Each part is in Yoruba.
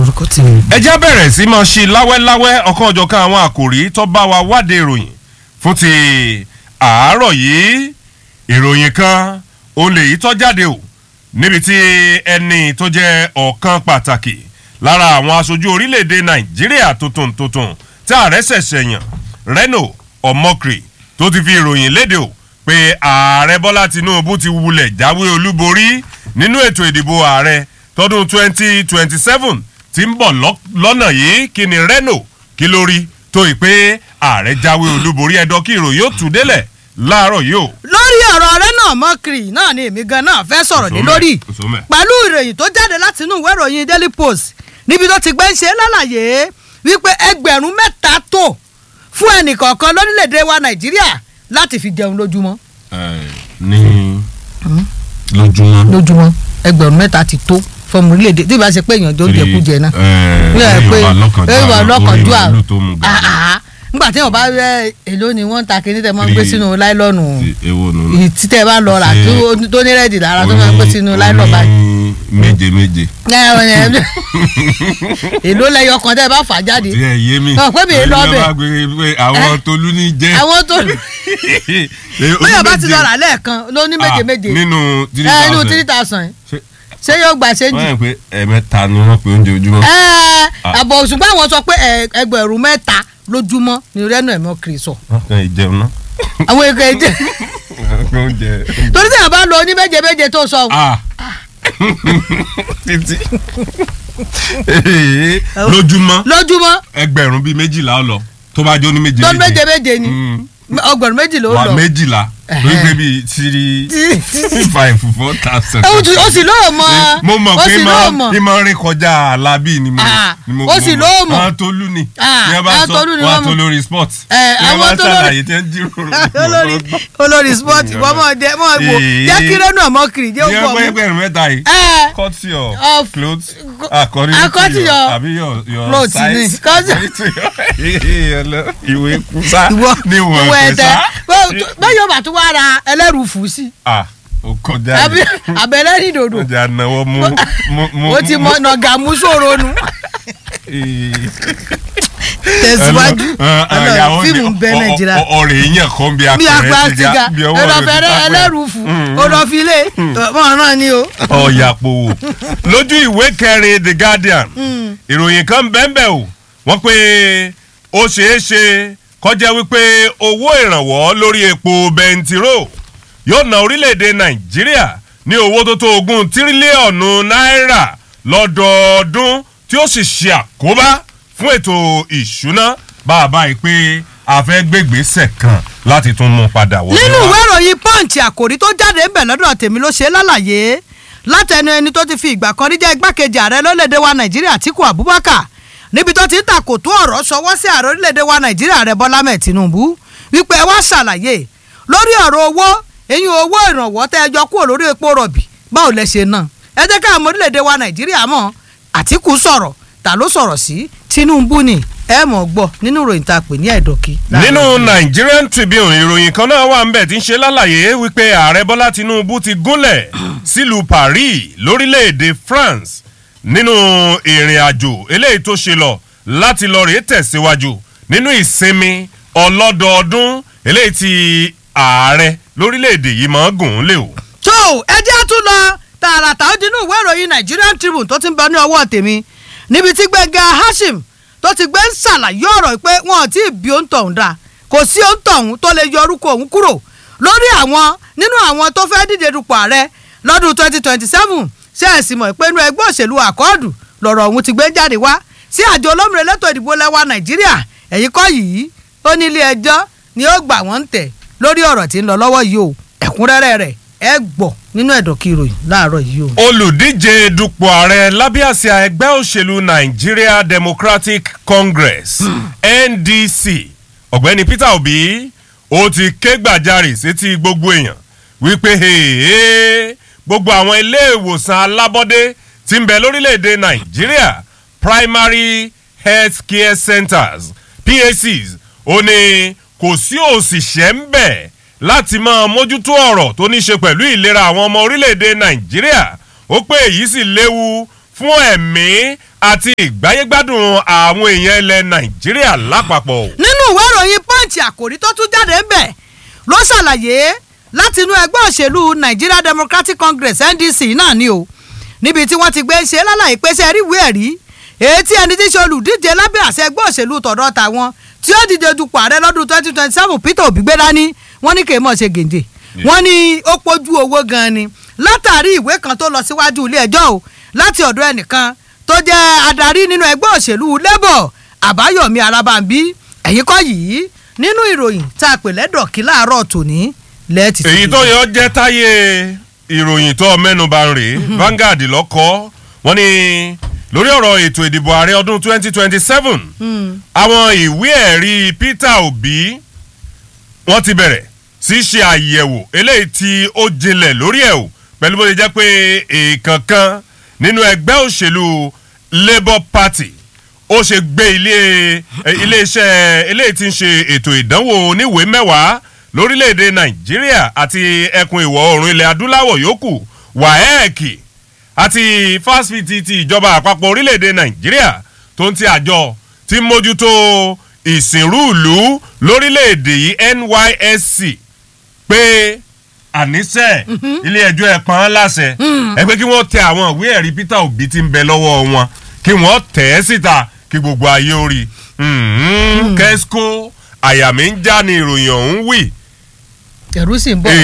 lórúkọ tí mi. ẹ já bẹ̀rẹ̀ sí máa ṣe láwẹ́láwẹ́ ọ̀kan ọ̀jọ̀kan àwọn àkòrí tó bá wa wádìí ìròyìn fún ti àárọ̀ yìí ìròyìn kan ó lè yí tó jáde o níbi tí ẹni tó jẹ́ ọ̀kan pàtàkì lára àwọn aṣojú orílẹ̀-èdè nàìjíríà tuntun tuntun tí ààrẹ ṣẹ̀ṣẹ̀ yàn reno omokri tó ti fi ìròyìn léde o pé ààrẹ bọ́lá tinubu ti wulẹ̀ jáwé olúborí nínú ètò ìdìbò ààrẹ tọdún 2027 tí ń bọ̀ lọ́nà yìí kí ni reno kí ló rí tó ì pé ààrẹ jáwé olúborí ẹ̀dọ́ kí ìròyìn ó tù délẹ̀ láàárọ̀ yìí o. lórí ọ̀rọ̀ rẹ náà mọ́kìrì náà ni èmi gan náà fẹ́ sọ̀rọ̀ lé lórí Òṣùmẹ̀. pẹ̀lú ìròyìn tó jáde láti inú ìwé ìròyìn daily post níbi tó ti gbé ń ṣe lálàyé wípé ẹgbẹ̀rún mẹ́ta tó fún ẹnìkọ̀ọ̀kan lórílẹ̀‐èdè wa nàìjíríà láti fi jẹun lójúmọ́ ní lójúmọ́. lójúmọ́ ẹgbẹ̀rún mẹ́ta ti tó fọmù orílẹ̀‐èdè tí ìbá ṣe pé èèyàn jọ ń jẹkú jẹ náà ẹ pé èèwà lọ́kànjú à nígbà tí wọn bá rẹ èló ni wọn ń ta kíní tẹ máa ń gbé sínú láìlọ́ọ̀nù ewo nù. ìyí tí tẹ bá lọ rà tó- tó ní rẹ́ẹ̀dì lára tó máa ń gbé sínú láìlọ́ọ̀ báyìí. méje méje. ẹ ẹ ẹ èló lẹyọ kan tẹ bá fà jáde tí ẹ yé mi. Ọ̀, pé mi ì lọ bẹ̀. ìjọba gbé pé àwọn tolú ní jẹ́. àwọn tó bóyá bá ti lọ rà lẹ́ẹ̀kan ló ní méje Ah, méje nínú three ẹ inú thousand. three thousand Ṣé- ṣé yóò gbà ṣe jù wọ́n yẹn pé ẹ̀ẹ̀mẹ́ta ni wọ́n pe oúnjẹ ojúmọ́. ẹ Ah. àbọ̀ òṣùpá àwọn sọ pé ẹ- ẹgbẹ̀rún mẹ́ta lójúmọ́ ni rẹ́nu ẹ̀mọ́ kiri sọ wọ́n kàn ì jẹun náà. àwọn èkó èdè wọ́n kàn oúnjẹ. torí tí a bá lọ ní méje méje tó sọ Ah. títí. lójúmọ́ lójúmọ́ ẹgbẹ̀rún bíi méjìlá ọ lọ tó bá jó ní méje tó méje méje ni Mm. ọgbọ̀n méjì ló wà lọ méjìlá Ẹ̀hẹ́. ló gbé bíi three five four thousand. ó sì- ó sì lóò mọ mo mọ̀ ó pé sì lóò mọ ìmọ̀ rìn kọjá alábí ni mo Ah, ni mo ó sì mo lóò mọ̀. àwọn tó lù ní Ah, ní ẹ bá àwọn sọ tó lù ní wọn wọ́n tó mọ̀. lórí sport Eh, ní ẹ bá àwọn tó lórí- ṣàlàyé tẹ́ ń jíròrò olórí olórí sport wọ́n mọ̀ jẹ́ mọ̀ wò Ee. jẹ́ kí rẹ́nu ọmọ kiri jẹ́ ní ó ẹgbẹ́ gbọ́ mú. ẹgbẹ̀rún mẹ́ta yìí ẹ cut your Of- clothes go- according according to your your àbí your your clothes ni. size Cause- according to your ìwé kúsá ìwọ ní ìwọ̀n ìwọ kúsá. ẹ̀tẹ̀ bẹ́ẹ̀ yóò bá tún wá ra ẹlẹ́rù fù sí ah o kọjá àbí yìí àbẹ̀lẹ́ ní dòdò ọjà náwó mú mú mú ó ti mọ nàgà mú sòro nu tẹ̀síwájú ọlọ́run fíìmù ń bẹ nàìjíríà ọ̀rẹ́ yẹn kan bí bí akọrẹ apá ti ti ga ga bí ọwọ́ rẹ ẹlọ́fẹ̀rẹ́ ti ẹlẹ́rù fù olọ́filé mọ̀ náà ni o. ọ̀yà pòwò lójú ìwé kẹrin the guardian ìròyìn kan bẹ́ẹ̀ o wọ́n pé ó ṣeé ṣe kọjá wípé owó ìrànwọ́ lórí epo bẹntiró yóò ná orílẹ̀-èdè nàìjíríà ní owó tó tó ogún tírílíọ̀nù náírà lọ́dọọdún tí ó sì ṣe àkóbá fún ètò ìṣúná bá a báyìí pé a fẹ́ gbégbèsè kan láti tún mú padà wọlé nínú wá. ìwé ìròyìn punch àkòrí tó jáde ń bẹ̀ lọ́dọ̀ tèmi ló ṣe lálàyé látẹnu ẹni tó ti fi ìgbà kan rí jẹ́ igbákejì ààrẹ lórílẹ̀‐èdè wa nàìjíríà Àtíkù Abubakar níbi tó ti ń tàkò tó ọ̀rọ̀ ṣọwọ́ sí ààrẹ orílẹ̀‐èdè wa nàìjíríà ààrẹ Bọ́lá mẹ́ẹ̀ Tinubu wípé ẹ wá ṣàlàyé lórí ọ̀rọ̀ owó eyín owó ìrànwọ́ tẹ́ ẹ jọ kúrò lórí epo rọ̀bì báwo lẹ ṣe náà ẹ jẹ́ káàmù orílẹ̀‐èdè wa nàìjíríà mọ̀ Àtíkù sọ̀rọ̀ ta ló sọ̀rọ̀ sí Tinubu ni ẹ mọ̀ gbọ́ nínú ìròyìn tá a pè ní ẹ̀dọ̀kí. nínú Nigerian Tribune ìròyìn kan náà wà ńbẹ̀ tí ń ṣe lálàyé wípé ààrẹ Bọ́lá Tinubu ti gúnlẹ̀ sílùú Paris lórílẹ̀‐èdè France nínú ìrìn àjò eléyìí tó ṣe lọ láti lọ rèé tẹ̀síwájú nínú ìsinmi ọlọ́dọọdún eléyìí tí ààrẹ lórílẹ̀‐èdè yìí máa ń gùn ún lé o. tó ẹ jẹ́ tún lọ tààràtà ó dinú ìwé ìròyìn Nigerian Tribune tó ti ń bẹ ní ọwọ́ tèmi níbi tí Gbẹ́ngà Hashim tó ti gbé ń ṣàlàyé ọ̀rọ̀ pé wọn ò tí ì bí òun tọ̀hún dà kò sí òun tọ̀hún tó lè yọ orúkọ òun kúrò lórí àwọn nínú àwọn tó fẹ́ díje dupò ààrẹ lọ́dún twenty twenty seven ṣé ẹ sì mọ̀ pé inú ẹgbẹ́ òṣèlú àkọọ́dù lọ̀rọ̀ òun ti gbé jáde wá sí àjọ olómìnira elétò ìdìbò lẹ́wà Nàìjíríà ẹ̀yìn kọ́ yìí ó ní ilé ẹjọ́ ni ó gbà wọ́n ń tẹ̀ lórí ọ̀rọ̀ tí ń lọ lọ́wọ́ yìí o ẹ̀kúnrẹ́rẹ́ rẹ̀ ẹ gbọ́ nínú ẹ̀dọ̀kí ìròyìn láàárọ̀ yìí o. olùdíje dupò ààrẹ lábẹ́ àsíá ẹgbẹ́ òṣèlú Nigeria Democratic Congress NDC ọ̀gbẹ́ni Peter Obi ó ti ké gbàjarè sétí gbogbo èèyàn wípé "Hey, gbogbo àwọn ilé ìwòsàn alábọ́dé tí ń bẹ lórílẹ̀‐èdè Nàìjíríà primary health care centers PHCs ó ní kò sí òṣìṣẹ́ ń bẹ̀ láti máa mójútó ọ̀rọ̀ tó ní ṣe pẹ̀lú ìlera àwọn ọmọ orílẹ̀‐èdè Nàìjíríà ó pé èyí sì léwu fún ẹ̀mí àti ìgbáyégbádùn àwọn èèyàn ilẹ̀ nàìjíríà lápapọ̀. nínú ìwé ìròyìn punch àkòrí tó tún jáde ń bẹ̀ ló ṣàlàyé láti inú ẹgbẹ́ òṣèlú nigeria democratic congress ndc náà ni o níbi tí wọ́n ti gbé ṣe lálàyé pé ṣe rí ìwé ẹ̀rí èyí tí ẹni tí ṣe olùdíje lábẹ́ àṣẹ ẹgbẹ́ òṣèlú tọ̀dọ̀ tàwọn tí ó dìde dupò ààrẹ lọ́dún twenty twenty seven peter obi gbé dání wọ́n ní kì í mọ̀ ṣe gèdè wọ́n ní ó pojú owó gan-an ni látàrí ìwé kan tó lọ síwájú ilé ẹjọ́ o láti ọ̀dọ̀ ẹnìkan tó jẹ́ adarí nínú ẹgbẹ́ òṣèlú labour àbáyọ̀mí alábàmbí ẹ̀yìn kọ́ yìí nínú ìròyìn tá a pè lẹ́dọ̀kí láàárọ̀ tòní lẹ́ẹ̀tì. èyí tó yọ jẹ́ táyé ìròyìn tó mẹ́nuba ń rèé Vanguard lọ́kọ́ wọ́n ní lórí ọ̀rọ̀ ètò ìdìbò ààrẹ ọdún 2027 àwọn ìwé ẹ̀rí Peter Obi wọ́n ti bẹ̀rẹ̀ sí ṣe àyẹ̀wò eléyìí tí ó jinlẹ̀ lórí ẹ̀ o pẹ̀lú bó ṣe jẹ́ pé èèkànkan nínú ẹgbẹ́ òṣèlú Labour Party ó ṣe gbé ilé iléeṣẹ́ eléyìí tí ń ṣe ètò ìdánwò oníwèé mẹ́wàá lórílẹ̀‐èdè Nàìjíríà àti ẹkùn ìwọ̀ oòrùn ilẹ̀ adúláwọ̀ yòókù WAEC àti fásitì ti ìjọba àpapọ̀ orílẹ̀‐èdè Nàìjíríà tó ń ti àjọ tí ń mójútó ìsìnrú ìlú lórílẹ̀‐èdè yìí NYSC pé àníṣe ilé ẹjọ́ ẹ̀ pọ́n láṣẹ ẹ pé kí wọ́n tẹ àwọn ìwé ẹ̀rí Peter Obi tí ń bẹ lọ́wọ́ wọn kí wọ́n tẹ̀ ẹ́ síta kí gbogbo ayé ó rí kẹ́síkó àyà mi ń já ni ìròyìn ọ̀hún wì. ẹ̀rú sì ń bọ̀.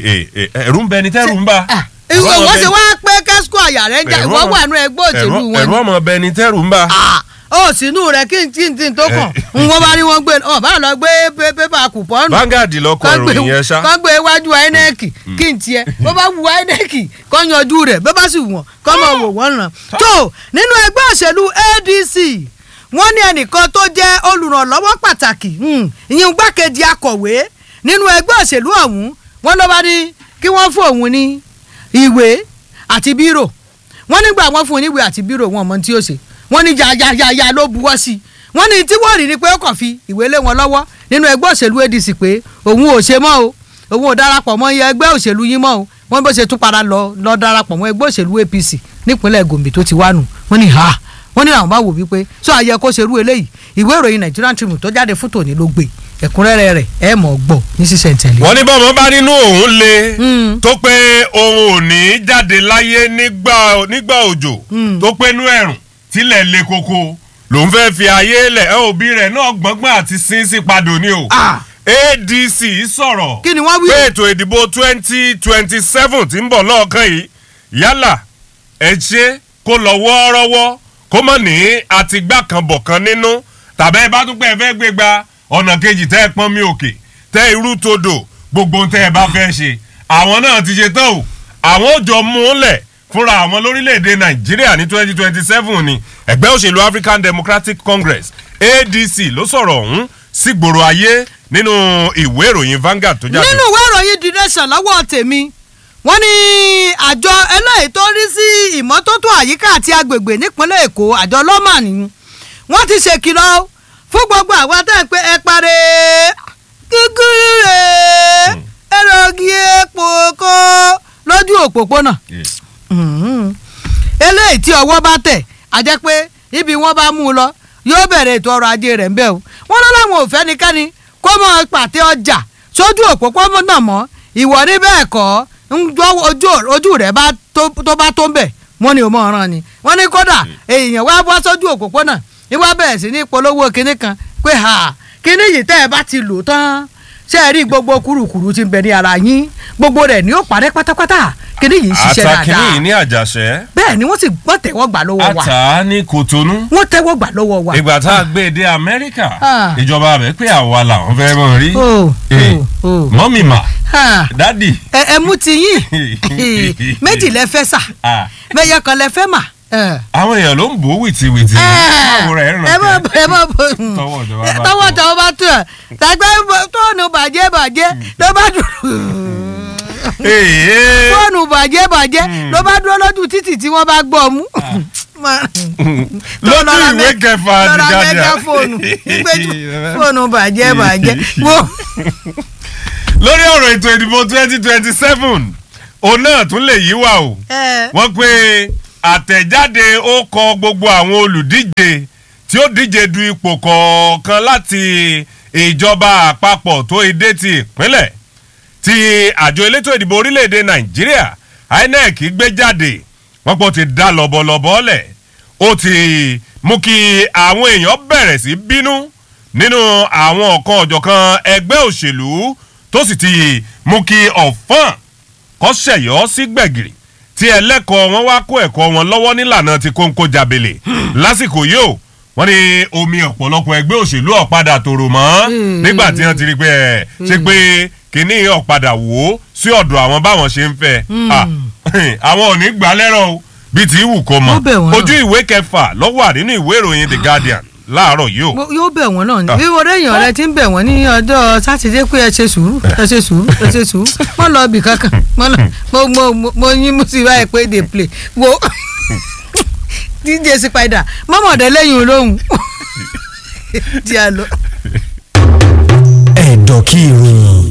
ẹ̀rú ń bẹ ni tẹ́rù ń bà. ìwọ wọ́n ṣe wá pé kẹ́síkó àyà rẹ̀ ń jà ìwọ wà nú ẹgbẹ́ òṣèlú wọn. ẹ̀rú ọmọ bẹ ni tẹ́rù ń bà. ó sínú rẹ kí n tí n tí n tó kàn n wọ́n bá ní wọ́n gbé ọ bá lọ gbé pépà kùpọ́nù. Vanguard lọkọ ìròyìn yẹn ṣá. kọ́ gbé iwájú INEC kí n tiẹ̀ bó bá wu INEC kọ́ yanjú rẹ̀ bó bá sì wọ̀n kọ́ mọ̀ wò wọ́n ràn. tó nínú ẹgbẹ́ òṣèlú ADC wọ́n ní ẹnìkan tó jẹ́ olùrànlọ́wọ́ pàtàkì ìyẹn gbákejì akọ̀wé nínú ẹgbẹ́ òṣèlú ọ̀hún wọ́n ló bá ní kí wọ́n fún òun ní ìwé àti bírò wọ́n nígbà wọ́n fún un ní ìwé àti bírò wọn mọ tí ó ṣe wọ́n ní yàyàyàyà ló buwọ́ sí i wọ́n ní tí wọ́n rí ni pé ó kàn fi ìwé lé wọn lọ́wọ́ nínú ẹgbẹ́ òṣèlú ADC pé òun ò ṣe mọ́ o òun ò darapọ̀ mọ́ ẹgbẹ́ òṣèlú yín mọ́ o wọ́n bó ṣe tún padà lọ lọ darapọ̀ mọ́ ẹgbẹ́ òṣèlú APC nípínlẹ̀ Gombe tó ti wá nù wọ́n ní ha wọ́n ní àwọn bá wò wípé sọ àyẹ kó ṣerú eléyìí ìwé ìròyìn Nigerian Tribune tó jáde fún tòní ló gbé ẹ̀kúnrẹ́rẹ́ rẹ̀ ẹ mọ̀ gbọ́ ní sísẹ̀ntẹ̀lé. wọ́n ní bọ́mọ bá nínú òun le tó pé òun ò ní jáde láyé nígbà òjò tó pé nú ẹ̀rùn tílẹ̀ le koko lòun fẹ́ fi ayé lẹ̀ ẹ òbí rẹ̀ náà gbọ́ngbọ́n àti sínsìn padò ni o. ADC sọ̀rọ̀ kí ni wọ́n wí. pé ètò ìdìbò twenty twenty seven tí ń bọ̀ lọ́ọ̀kan yìí yálà ẹ ṣe kó lọ wọ́ọ́rọ́wọ́ kó mọ̀ ní àtìgbà kan bọ̀ kan nínú tàbí ẹ bá tún pẹ́ fẹ́ gbé gba ọ̀nà kejì tẹ́ ẹ pọ́n mi òkè tẹ́ irú todò gbogbo tẹ́ ẹ bá fẹ́ ṣe àwọn náà ti ṣe tán o àwọn ò jọ mú un lẹ̀ fúnra àwọn lórílẹ̀‐èdè nàìjíríà ní twenty twenty seven ni ẹgbẹ́ òṣèlú african democratic congress adc ló sọ̀rọ̀ ọ̀hún sígboro ayé nínú ìwé ìròyìn Vanguard tó jáde. nínú ìwé ìròyìn the nation lọ́wọ́ tèmi wọ́n ní àjọ eléyìí tó rí sí ìmọ́tótó àyíká àti agbègbè nípínlẹ̀ èkó àjọ lọ́mà ni wọ́n ti ṣèkìlọ̀ fún gbogbo àwọn atẹ́ pé ẹ parẹ́ gúgúrú rẹ̀ ẹ̀rọ̀gì epo kó lójú òpópónà eléyìí tí ọwọ́ bá tẹ̀ á jẹ́ pé ibi wọ́n bá mú un lọ yóò bẹ̀rẹ̀ ètò ọrọ̀ ajé rẹ̀ ń bẹ̀ o wọ́n lọ́ láwọn ò fẹ́ nìkanni kó mọ pàtẹ ọjà sójú òpópónà mọ́ ìwọ ní bẹ́ẹ̀ kọ́ ojú rẹ̀ tó bá tó ń bẹ̀ wọ́n ní o mọ̀ ọ̀ràn ni wọ́n ní kódà èèyàn wá bọ́ sójú òpópónà ìwà bẹ̀rẹ̀ sí ní polówó kinní kan pé ha kinní yìí tẹ́ ẹ bá ti lò tán ṣe é rí gbogbo kúrukùru tí ń bẹ ní ara yín gbogbo rẹ̀ ni ó parẹ́ pátápátá kíní yìí ń ṣiṣẹ́ dáadáa àtàkìní yìí ní àjàṣẹ́. bẹ́ẹ̀ ni wọ́n sì gbọ́ tẹ́wọ́ gbà lọ́wọ́ wa àtà ní kòtónú. wọ́n tẹ́wọ́ gbà lọ́wọ́ wa. ìgbà tá a gbé e dé amẹ́ríkà Ah. ìjọba rẹ̀ pé àwa làwọn fẹ́ mọ̀ rí. o Eh, o o mọ́mì mà ha dádì. ẹ ẹ mú ti yín méjì lẹ fẹ́ sà Ah, mẹyọ kan lẹ fẹ́ mà. ẹ àwọn èèyàn ló ń bò ó wìtìwìtì. báwo rẹ̀ ràn ẹ mọ ẹ mọ bọ Tọwọ́ ìjọba bá tọwọ́ tó. tọwọ́ bá tó ẹ tàgbẹ́ tóònù bàjẹ́ bàjẹ́ ló bá dùn Ee. fóònù bàjẹ́ bàjẹ́ ló bá dúró lójú títì tí wọ́n bá gbọ́ ọ mú. lójú ìwé kẹfà lọ́ra àdìjáde. mẹ́gà fóònù nígbèjú fóònù bàjẹ́ bàjẹ́ wo lórí ọ̀rọ̀ ètò ìdìbò twenty twenty seven òun náà tún lè yí wa o ẹ wọ́n pé àtẹ̀jáde ó kọ gbogbo àwọn olùdíje tí ó díje du ipò kọ̀ọ̀kan láti ìjọba àpapọ̀ tó edé ti ìpínlẹ̀ tí àjọ elétò ìdìbò orílẹ̀-èdè nàìjíríà inec gbé jáde wọ́n pọ̀ ti dá lọ́bọ̀lọ́bọ̀ lẹ̀ ó ti mú kí àwọn èèyàn bẹ̀rẹ̀ sí bínú nínú àwọn ọ̀kan ọ̀jọ̀kan ẹgbẹ́ òṣèlú tó sì ti mú kí ọ̀fọ́n kọ́ ṣẹ̀yọ́ sí gbẹ̀gìrì tí ẹlẹ́kọ̀ọ́ wọn wá kó ẹ̀kọ́ wọn lọ́wọ́ nílànà ti kóńkó jabele lásìkò yìí ó wọ́n ní omi ọ̀pọ̀lọpọ̀ ẹgbẹ́ òṣèlú ọ̀padà tòrò mọ́ nígbà tí wọ́n ti rí pé ẹ̀ ṣe pé kínní ọ̀padà wò ó sí ọ̀dọ̀ àwọn báwọn ṣe ń fẹ́ àwọn ò ní gbà lẹ́rọ̀ o bíi ti wù kó mọ̀ Ó bẹ̀ wọ́n náà. ojú ìwé kẹfà ló wà nínú ìwé ìròyìn the guardian láàárọ̀ yìí o. Mo- yóò bẹ̀ wọ́n náà Ah. ni bí wọ́n èèyàn rẹ ti ń bẹ̀ wọ́n ní ọjọ́ sátidé pé ẹ ṣe sùúrù ẹ ṣe sùúrù ẹ ṣe sùúrù wọ́n lọ ibì kankan wọ́n lọ mo mo mo mo yín mú sí báyìí pé dey play wo dj spider mọ́mọ́dé lẹ́yìn olóhùn di àlọ́. ẹ̀dọ̀ kí ìròyìn